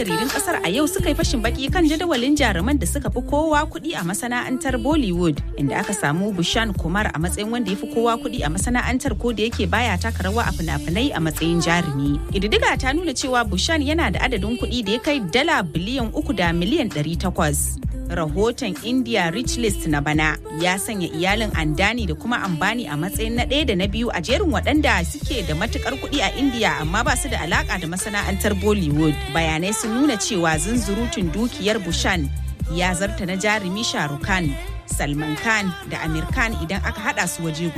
jaridun kasar a yau suka yi fashin baki kan jadawalin jaruman da suka fi kowa kuɗi a masana'antar Bollywood inda aka samu Bushan Kumar a matsayin wanda ya fi kowa kuɗi a masana'antar ko da yake baya taka rawa a fina-finai a matsayin jarumi. Ƙididdiga ta nuna cewa Bushan yana da adadin kuɗi da ya kai dala biliyan uku da miliyan ɗari takwas. rahoton India Rich List na bana ya sanya iyalin Andani da kuma Ambani a matsayin na ɗaya da na biyu a jerin waɗanda suke da matukar kuɗi a India amma ba su da alaka da masana'antar Bollywood. Bayanai sun nuna cewa zunzurutun dukiyar Bushan ya zarta na jarumi Shahrukh Khan, Salman Khan da Amir Khan idan aka haɗa su waje